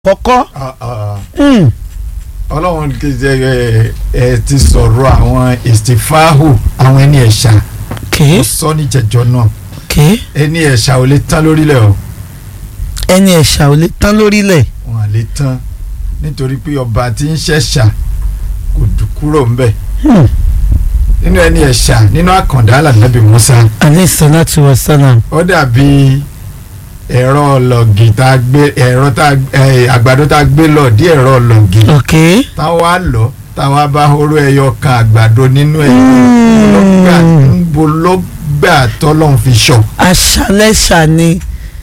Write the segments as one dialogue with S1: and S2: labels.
S1: kọ́kọ́.
S2: Ah, ah.
S1: Mm.
S2: ọlọ́run kejì ẹ ẹ ti sọ̀rọ̀ àwọn ìsìfáhù àwọn ẹni ẹ̀ṣà
S1: okay
S2: ó sọ ní jẹjọ náà
S1: okay
S2: ẹni ẹ̀ṣà ò lè tán lórílẹ̀ o
S1: ẹni ẹ̀ṣà ò lè tán lórílẹ̀.
S2: wọn à lè tán nítorí pé ọba tí ń ṣẹ̀ṣà kò dùn kúrò ńbẹ̀
S1: Hmm.
S2: nínú ẹni ẹ̀ṣà nínú àkàndá alànàbì Musa
S1: alayhi salatu wa salam.
S2: ó dàbí ẹ̀rọ ọlọ́gì tá a gbé ẹ̀rọ tá a ẹ̀, àgbàdo tá a gbé lọ dí ẹ̀rọ ọlọ́gì
S1: okay.
S2: táwa lọ táwa bá horo ẹyọ kan àgbàdo nínú ẹ̀
S1: Mm.
S2: níbo ló gbà tọ́lọ́run fi sọ
S1: aṣálẹ́ṣà ni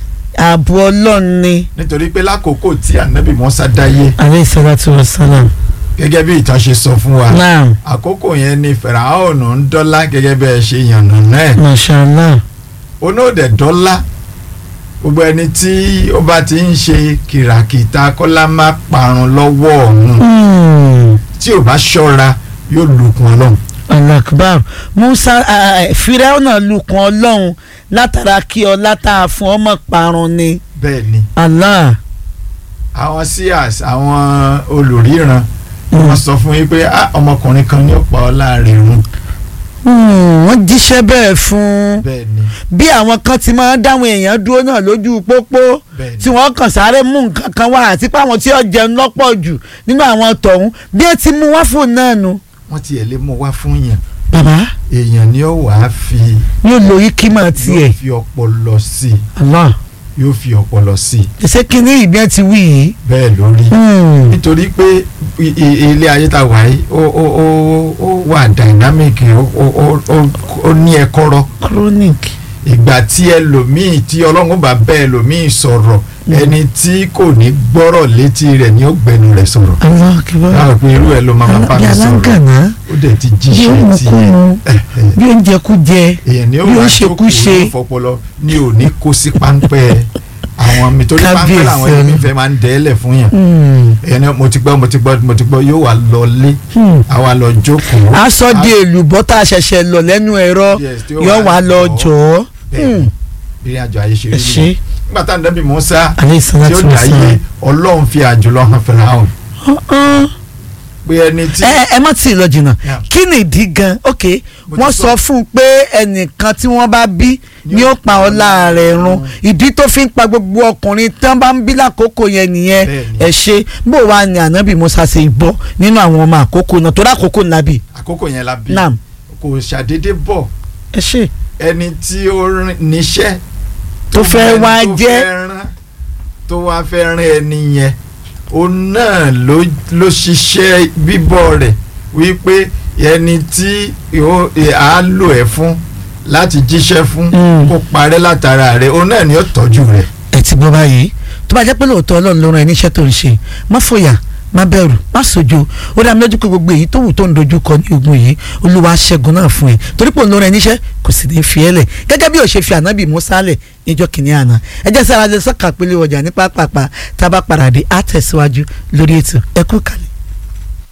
S1: ààbò ọlọ́run ni
S2: nítorí pé lákòókò tí ànábì Mùsá dáyé
S1: alayhi salatu wa salam.
S2: gẹ́gẹ́ bí ìtàn ṣe sọ fún wa
S1: naam
S2: àkókò yẹn ni fẹ̀ràhónù ń dọ́lá gẹ́gẹ́ bí ẹ ṣe yànnà náà
S1: mashallah.
S2: onóòdẹ̀ dọ́lá gbogbo ẹni tí ó bá ti ń ṣe kìràkìtà kọ́lá má parun lọ́wọ́ ọ̀hún
S1: Hmm.
S2: tí ò bá ṣọ́ra yóò lùkùn ọlọ́run
S1: alakbar musa firawo náà lukun ọlọ́run látara kí ọlá tá a fún ọmọ parun ni
S2: bẹ́ẹ̀ ni
S1: allah
S2: àwọn seers àwọn olùríran wọ́n sọ fún yín pé "Ah, ọmọkùnrin kan ní ọ̀pá ọlá rẹ̀ run
S1: Hmm, wọ́n jíṣẹ́ bẹ́ẹ̀ fún
S2: bẹ́ẹ̀ ni
S1: bí àwọn kan ti máa ń dáwọn èèyàn dúró náà lójú pópó
S2: bẹ́ẹ̀
S1: tí
S2: ni
S1: wọ́n kàn sáré mú nǹkan kan wá àti pé àwọn tí ó jẹun lọ́pọ̀ jù nínú àwọn tọ̀hún bí ẹ ti mú wá fún náà nu.
S2: wọ́n tiẹ̀ lè mú wá fún yàn
S1: bàbá
S2: èèyàn ni ó wàá fi
S1: yóò lo ikímọ̀ tiẹ̀
S2: yóò fi ọpọlọ sí
S1: allah
S2: i yóò fi ọpọlọ sí i
S1: ṣe kí ní ìbí ẹ ti wí yìí.
S2: bẹ́ẹ̀ lórí
S1: Hmm.
S2: nítorí pé i- i- ilé ayé tá a wà yìí ó ó ó ó wà dynamic ó ó ó- ó ó ní ẹ̀kọ́rọ́
S1: chronic.
S2: ìgbà tí ẹlòmíì tí ọlọ́run bá bẹ́ ẹlòmíì sọ̀rọ̀ ẹni tí kò ní gbọ́rọ̀ létí rẹ̀ ni ó gbẹnu rẹ̀ sọ̀rọ̀
S1: allah kibar.
S2: láwọn pé irú ẹ̀ ló máa máa bá mi sọ̀rọ̀
S1: alágànná
S2: ó dẹ̀ ti
S1: bí
S2: jíṣẹ́
S1: ó
S2: tiẹ̀
S1: mú bí ó ń jẹ kú jẹ
S2: èèyàn ni ó
S1: bí ó
S2: wà
S1: ń ṣekú
S2: jókòó
S1: ṣe.
S2: ní fọpọlọ ni ò ní kó sí páńpẹ́ àwọn mi torí páńpẹ́
S1: Kábíyèsí
S2: làwọn ẹni fẹ́ máa ń dẹ́lẹ̀ fún yàn
S1: Hmm.
S2: èèyàn ni mo ti gbọ́ mo ti gbọ́ mo ti gbọ́ yóò wá lọ lé
S1: Hmm.
S2: àwa lọ jókòó.
S1: aṣọ di èlùbọ́ tá a ṣẹ̀ṣẹ̀ lọ lẹ́nu ẹ̀rọ
S2: Yes, tí ó
S1: yóò
S2: wá
S1: wá lọ
S2: jọ.
S1: jọ ọ́
S2: bẹ́ẹ̀ ni ìrìn àjò ayé ṣe
S1: ẹ
S2: rí
S1: ṣe
S2: nìyẹn nígbà tá à ń dẹ́bi Mùsá
S1: alayhi
S2: tí ó
S1: salatu wa
S2: dáyé
S1: salam.
S2: ọlọ́run fi àjùlọ hàn Fáráò
S1: Uh-uh.
S2: pé ẹni tí
S1: ẹ ẹ má tí ì lọ jìnnà
S2: Yeah.
S1: kí ni ìdí gan ok
S2: Mo ti
S1: wọ́n
S2: sọ.
S1: sọ fún un pé ẹnìkan tí wọ́n bá bí ni ó pa ọlá rẹ̀ run ìdí tó fi ń pa gbogbo ọkùnrin tán bá ń bí lákòókò yẹn nìyẹn
S2: Bẹ́ẹ̀ni.
S1: ẹ ṣe bó wàá ní ànábì Musa ṣe bọ́ nínú àwọn ọmọ àkókò náà tó dákòókò nàbì
S2: àkókò yẹn la bí
S1: nam
S2: kò ṣàdédé bọ̀
S1: ẹ ṣe
S2: ẹni tí ó rìn níṣẹ́
S1: Tó fẹ́
S2: ẹni
S1: wá
S2: tó
S1: jẹ́.
S2: fẹ́ rán, tó wá fẹ́ rán ẹni yẹn òun náà ló ló ṣiṣẹ́ bíbọ̀ rẹ̀ wípé ẹni tí yóò- ẹ, á lò ẹ́ fún láti jíṣẹ́ fún
S1: Mm.
S2: kó parẹ́ látara rẹ̀ òun náà ni ó tọ́jú rẹ̀
S1: ẹ ti gbọ́ báyìí tó bá jẹ́ pé lóòótọ́ ọlọ́run ló rán ẹ níṣẹ́ tó ń ṣe má fòyà má bẹ̀rù má sojo ó dá mi lójú pé gbogbo èyí tó wù tó ń dojú kọ ní ogun yìí olúwa ṣẹ́gun náà fún ẹ torí pé òun ló rán ẹ níṣẹ́ kò sì ní fi ẹ́ lẹ̀ gẹ́gẹ́ bí ó ṣe fi ànábì Mùsá lẹ̀ níjọ́ kìíní àná ẹ jẹ́ sára lè sọ́kà pélé ọjà ní pápápá tá a bá padà dé á tẹ̀síwájú lórí ètò ẹ kú kalẹ̀.